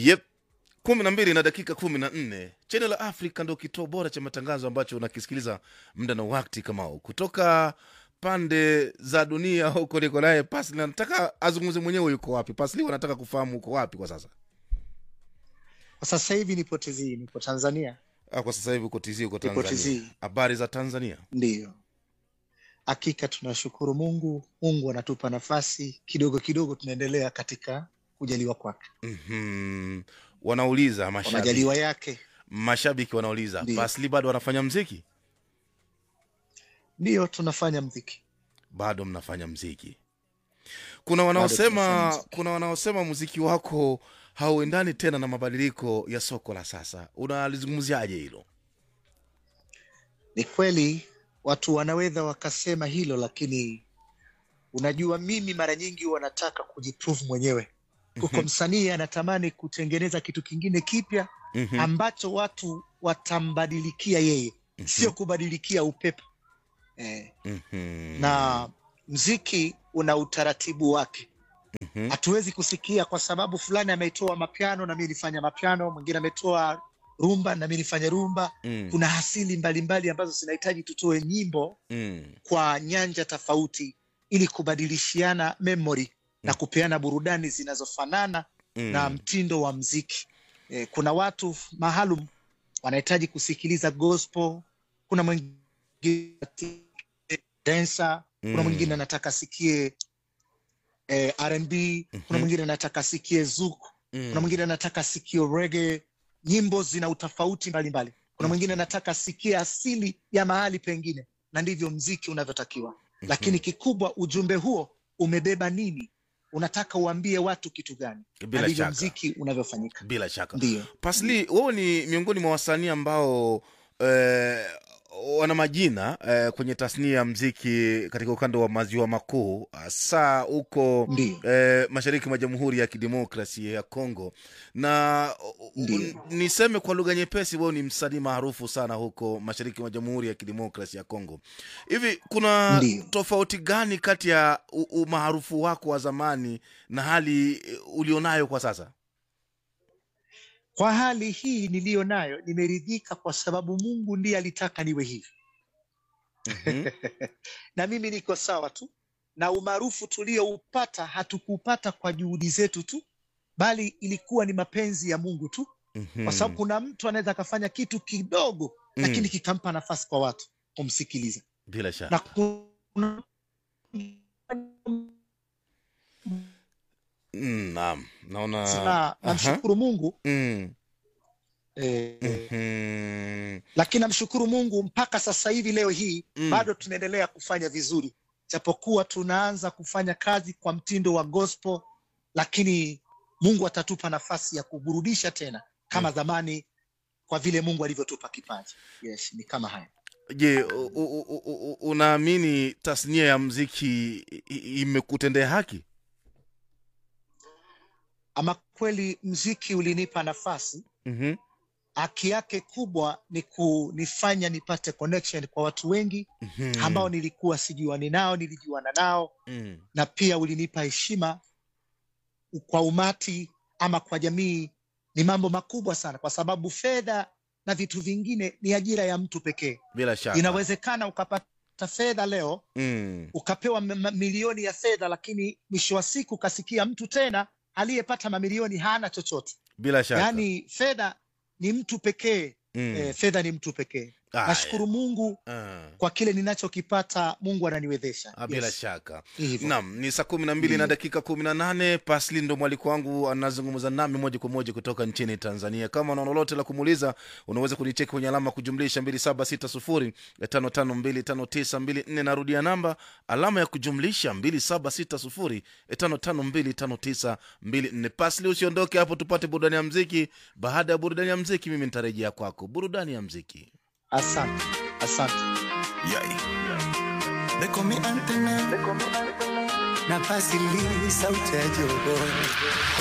Yep. kumi na mbili na dakika kumi na nne Channel la Africa ndo kituo bora cha matangazo ambacho unakisikiliza muda na wakati kama huu kutoka pande za dunia huko. Niko naye Pasli, nataka azungumze mwenyewe, yuko wapi Pasli? Wanataka kufahamu uko wapi kwa sasa. Kwa sasa hivi nipo TZ, nipo Tanzania. Ah, kwa sasa hivi uko TZ, uko Nipo Tanzania. TZ. Habari za Tanzania? Ndiyo, hakika tunashukuru Mungu. Mungu anatupa nafasi kidogo kidogo, tunaendelea katika kujaliwa kwake, Mhm. Wanauliza kwa mashabiki, majaliwa yake. mashabiki wanauliza Ndiyo. Pasli bado wanafanya mziki? Ndiyo, tunafanya mziki. Bado mnafanya mziki? Kuna tunafanya wanaosema muziki. kuna wanaosema muziki wako hauendani tena na mabadiliko ya soko la sasa. Unalizungumziaje hilo? Ni kweli watu wanaweza wakasema hilo, lakini unajua, mimi mara nyingi wanataka kujiprove mwenyewe. Kuko Mhm. msanii anatamani kutengeneza kitu kingine kipya Mhm. ambacho watu watambadilikia yeye, Mhm. sio kubadilikia upepo eh. Mhm. na mziki una utaratibu wake. Mhm. Hatuwezi kusikia kwa sababu fulani ametoa mapiano na mimi nifanya mapiano, mwingine ametoa rumba na mimi nifanye rumba. Mm. Kuna asili mbalimbali ambazo zinahitaji tutoe nyimbo Mm. kwa nyanja tofauti ili kubadilishiana memory na kupeana burudani zinazofanana Mm. na mtindo wa mziki. Eh, kuna watu maalum wanahitaji kusikiliza gospel, kuna mwingine dancer, kuna Mm. mwingine anataka asikie eh, R&B, kuna Mhm. mwingine anataka asikie zouk, Mm. kuna mwingine anataka asikie reggae. Nyimbo zina utofauti mbalimbali. Kuna mwingine anataka asikie asili ya mahali pengine, na ndivyo mziki unavyotakiwa. Lakini kikubwa, ujumbe huo umebeba nini? Unataka uambie watu kitu gani? Na Bila ndivyo shaka. mziki unavyofanyika. Bila shaka. Ndiyo, Pasli, wewe ni miongoni mwa wasanii ambao eh, wana majina eh, kwenye tasnia ya mziki katika ukanda wa maziwa makuu, hasa huko ndiyo, eh, mashariki mwa Jamhuri ya Kidemokrasia ya Kongo, na u- u- Ndiyo. niseme kwa lugha nyepesi, wewe ni msanii maarufu sana huko mashariki mwa Jamhuri ya Kidemokrasia ya Kongo. Hivi kuna Ndiyo. tofauti gani kati ya u- umaarufu wako wa zamani na hali eh, ulionayo kwa sasa? Kwa hali hii niliyo nayo nimeridhika, kwa sababu Mungu ndiye alitaka niwe hivi, Mhm. na mimi niko sawa tu. Na umaarufu tulioupata hatukupata kwa juhudi zetu tu, bali ilikuwa ni mapenzi ya Mungu tu, Mhm. kwa sababu kuna mtu anaweza akafanya kitu kidogo, Mm. lakini kikampa nafasi kwa watu kumsikiliza, bila shaka na kuna Mm, naam naona na Aha. namshukuru Mungu Mm, eh, mhm. lakini namshukuru Mungu mpaka sasa hivi leo hii Mm. bado tunaendelea kufanya vizuri, japokuwa tunaanza kufanya kazi kwa mtindo wa gospel, lakini Mungu atatupa nafasi ya kuburudisha tena kama zamani, kwa vile Mungu alivyotupa kipaji. Yes, ni kama haya. Je, u- u- u- u- u- unaamini tasnia ya mziki i- i- imekutendea haki? Ama kweli mziki ulinipa nafasi, Mhm, haki yake kubwa ni kunifanya nipate connection kwa watu wengi mhm, ambao nilikuwa sijuani nao, nilijuana nao mm, na pia ulinipa heshima kwa umati ama kwa jamii. Ni mambo makubwa sana, kwa sababu fedha na vitu vingine ni ajira ya mtu pekee. bila shaka Inawezekana ukapata fedha leo, Mm, ukapewa m- m- milioni ya fedha, lakini mwisho wa siku ukasikia mtu tena aliyepata mamilioni hana chochote. bila shaka Yaani fedha ni mtu pekee Mm, eh, fedha ni mtu pekee. aya, Nashukuru Mungu ah, kwa kile ninachokipata, Mungu ananiwezesha. ah, bila Yes, shaka ni hivyo. Naam, ni saa kumi na mbili na Ndiyo. dakika kumi na nane. Pasli ndo mwaliko wangu anazungumza nami moja kwa moja kutoka nchini Tanzania. Kama una lolote la kumuuliza, unaweza kunicheki kwenye alama kujumlisha mbili saba sita sufuri tano tano mbili tano tisa mbili nne. Narudia namba alama ya kujumlisha mbili saba sita sufuri tano tano mbili tano tisa mbili nne. Pasli, usiondoke hapo, tupate burudani ya mziki. Baada ya burudani ya mziki, mimi nitarejea kwako. Burudani ya mziki. Asante, asante. Yai. They call me Antenna. Na Vasili, sauti ya jogo.